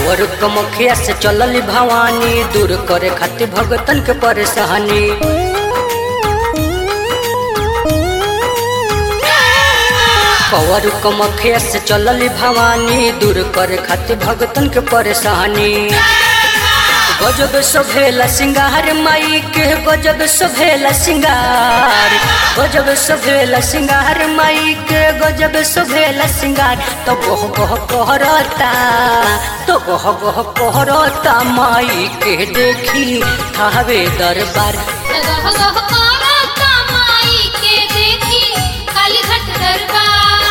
cover कमखिया से चलल भवानी दूर करे खातिर भगतन के परेशानी कवर कमखिया से चलल भवानी दूर करे खातिर भगतन के परेशानी गजब सभेला सिंगार माई के गजब सभेला सिंगार गजब सभेला सिंगार माई के गजब सभेला सिंगार तो गह गह कहरता तो गह गह कहरता माई के देखी थावे दरबार गह गह करता माई के देखी कालीघाट दरबार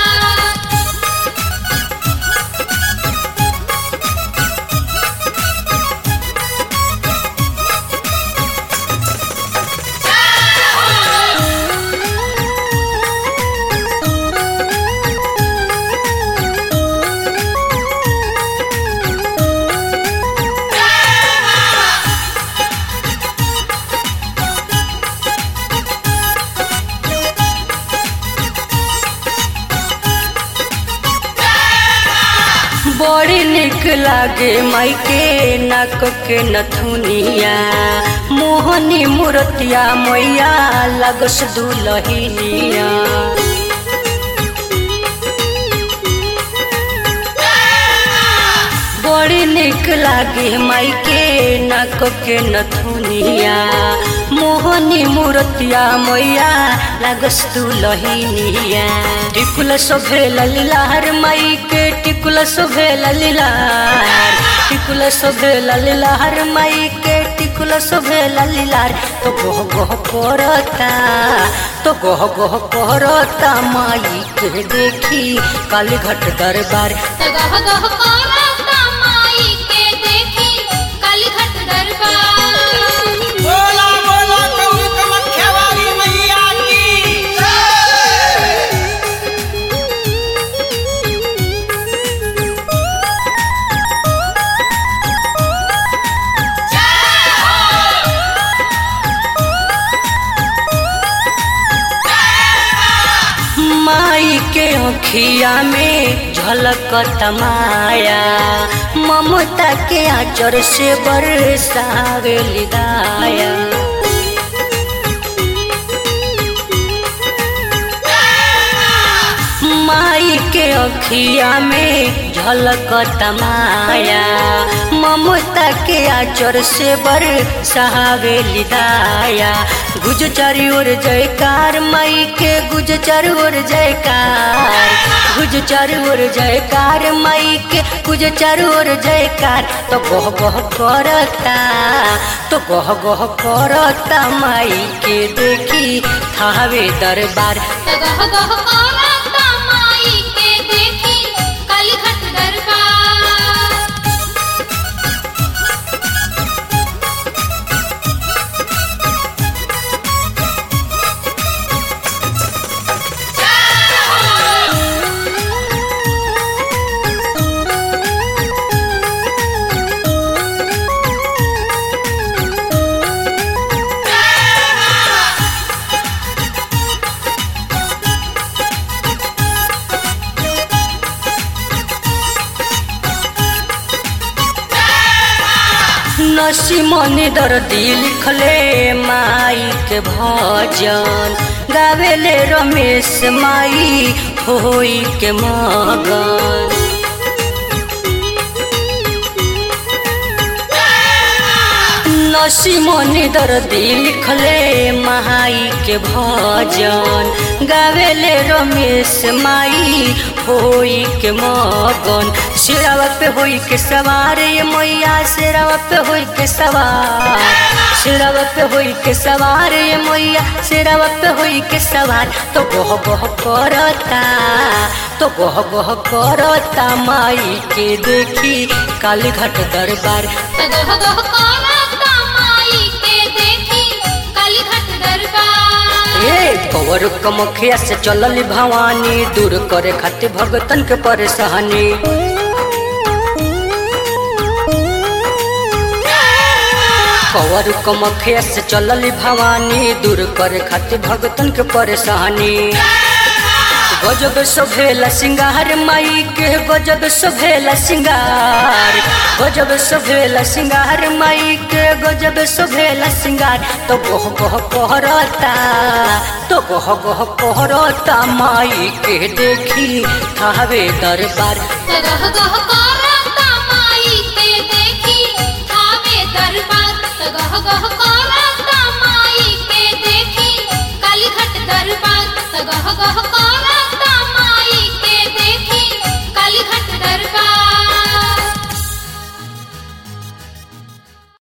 बड़ी निक लागे माई के नाक के नथुनिया मोहनी मूर्तिया मैया लगस दुलहिनिया बड़ी निक लागे माई के नाक के नथुनिया मोहनी मूर्तिया मैया लगस दुलहिनिया टिकुल सोभेल लीलार माई के टिकुल सोभेल लीलार टिकुल सोभेल लीलार माई के टिकुल सोभेल लीलार तो गह गह करता तो गह गह करता माई के देखी कालीघाट दरबार गह गह करता माई के देखी कालीघाट दरबार बोला बोला कौन कमख्या वाली मैया की माई के अखिया में झलक तमाया ममता के आचर से बरसावे लिदाया माई के अखिया में झलक तमाया ममता के आचर से बर सहावे लिदाया गुज चारी ओर जयकार माई के गुज चारी ओर जयकार गुज चारी ओर जयकार माई के गुज चारी ओर जयकार तो गह गह करता तो गह गह करता माई के देखी थावे दरबार गह गह करता माई के देखी कालीघाट दरबार नसीमनी दर्दी लिखले माई के भजन गावेले रमेश माई होई के मगन नसीमनी दर्दी लिखले माई के भजन गावेले रमेश माई होई के मगन सिरावा पे होई के सवार ये मैया सिरावा पे होई के सवार सिरावा पे होई के सवार ये मैया सिरावा पे होई के सवार तो गह गह करता तो गह गह करता माई के देखी कालीघाट दरबार गह गह करता माई के देखी कालीघाट दरबार ए कवर कमखिया से चलल भवानी दूर करे खातिर भगतन के परेशानी कवर कमखिया से चलल भवानी दूर करे खातिर भगतन के परेशानी गजब सभेला सिंगार माई के गजब सभेला सिंगार गजब सभेला सिंगार माई के गजब सभेला सिंगार तो गह गह कहरता तो गह गह कहरता माई के देखी थावे दरबार गह गह कर